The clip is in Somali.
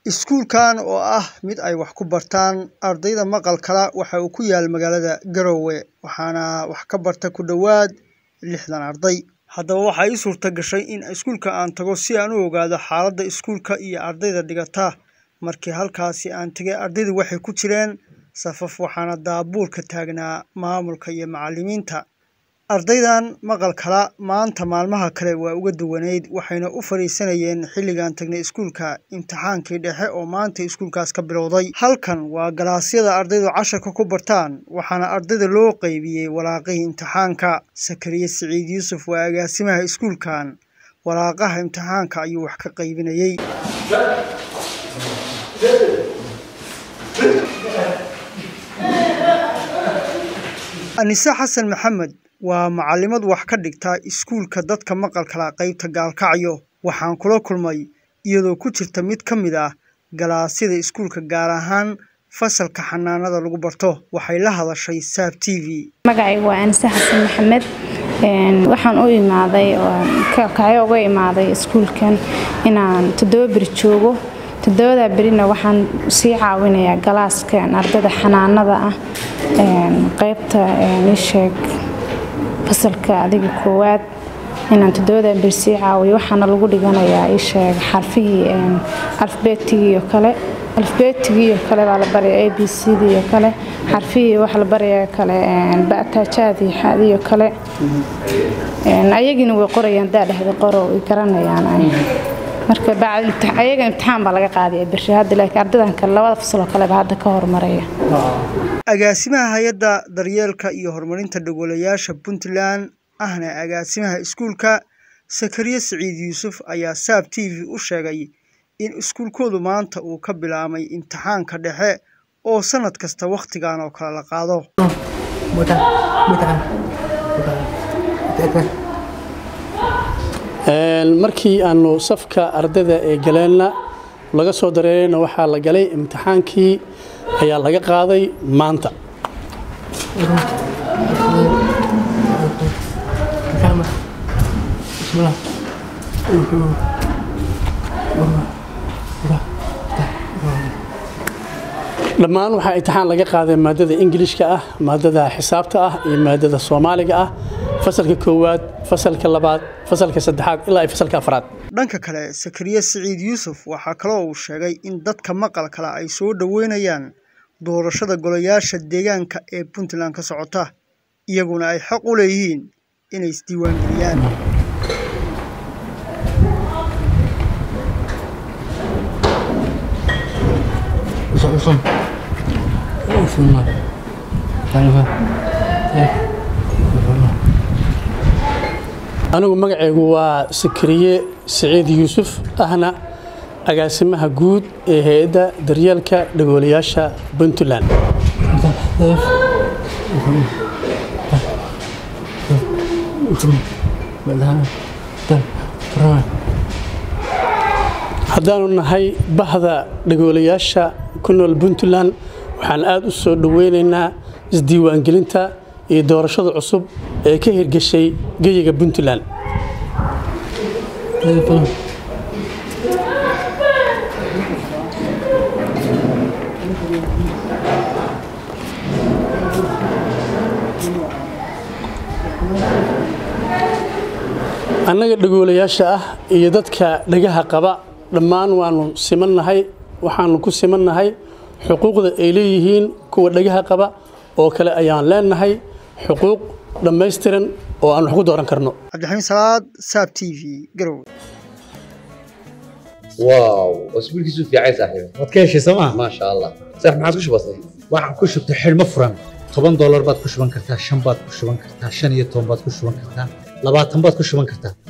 Iskuulkan oo ah mid ay wax ku bartaan ardayda maqalka waxa uu ku yaal magaalada Garowe waxaana wax ka barta ku dhowaad lixdan arday. Haddaba waxaa ii suurta gashay in iskuulka aan tago si aan u ogaado xaaladda iskuulka iyo ardayda dhigata. Markii halkaasi aan tegay ardaydu waxay ku jireen safaf waxaana daabuurka taagnaa maamulka iyo macallimiinta. Ardaydan maqalkala maanta maalmaha kale waa uga duwaneyd waxayna u fariisanayeen xilligaan tagnay iskuulka imtixaankii dhexe oo maanta iskuulkaas ka bilowday. Halkan waa galaasyada ardaydu casharka ku bartaan waxaana ardayda loo qaybiyey waraaqihii imtixaanka. Sakariye Siciid Yuusuf waa agaasimaha iskuulkan. Waraaqaha imtixaanka ayuu wax ka qaybinayay. Anise Xasan Maxamed waa macallimad wax ka dhigta iskuulka dadka maqalka la qaybta gaalkacyo. Waxaan kula kulmay iyadoo ku jirta mid ka mid ah galaasyada iskuulka gaar ahaan fasalka xanaanada lagu barto. Waxay la hadashay Saab TV. magacaygu waa anise xasan maxamed waxaan u imaaday kacyo uga imaaday iskuulkan inaan toddoba beri joogo toddobada berina waxaan sii caawinayaa galaaskan ardayda xanaanada ah qaybta isheeg fasalka adiga koowaad inaan toddobada beri sii caawiyo waxaana lagu dhiganayaa isheeg xarfihii alfabeetigii iyo kale alfabeetigii iyo kale baa la baraya a b c d iyo kale xarfihii waxa la baraya kale ba'taajaadii xaadi iyo kale ayagina way qorayaan daadhexda qoro way garanayaan marka ayaga imtixaan baa laga qaadaya beri hadda laakiin ardaydan kale labada fasal oo kaleba hadda ka hormaraya Agaasimaha hay'adda daryeelka iyo horumarinta dhagolayaasha Puntland ahna agaasimaha iskuulka Sakariye Siciid Yuusuf ayaa Saab TV u sheegay in iskuulkoodu maanta uu ka bilaabay imtixaanka dhexe oo sanad kasta wakhtigan oo kale la qaado. markii aanu safka ardayda ee galeenna laga soo dareerayna waxaa la galay imtixaankii ayaa laga qaaday maanta dhammaan waxaa imtixaan laga qaaday maadada ingilishka ah maadada xisaabta ah iyo maadada soomaaliga ah fasalka koowaad fasalka labaad fasalka saddexaad ilaa iyo fasalka afraad Dhanka kale Sakariye Siciid Yuusuf waxaa kaloo uu sheegay in dadka maqalkala ay soo dhaweynayaan doorashada golayaasha deegaanka ee Puntland ka socota iyaguna ay xaq u leeyihiin inay isdiiwaangeliyaan. anigu magacaygu waa sakariye siciid yuusuf ahna agaasimaha guud ee hay-adda daryeelka dhagoolayaasha puntland haddaanu nahay bahda dhagoolayaasha ku nool puntland waxaan aada u soo dhoweynaynaa isdiiwaangelinta iyo doorashada cusub ee ka hirgashay geyiga puntland annaga dhagoolayaasha ah iyo dadka dhagaha qaba dhammaan waanu simannahay waxaanu ku simannahay xuquuqda ay leeyihiin kuwa dhagaha qaba oo kale ayaan leenahay xuquuq dhammaystiran oo aan wax ku dooran karno Cabdixamiid Salaad Saab TV Garowe. واو اسبوعك في عايز صاحبي waad ka heshay sooma ما شاء الله صح ما عادش بسيط waxaan ku shubtay xidhmo furan toban doolar baad ku shuban kartaa shan baad ku shuban kartaa shan iyo toban baad ku shuban kartaa labaatan baad ku shuban kartaa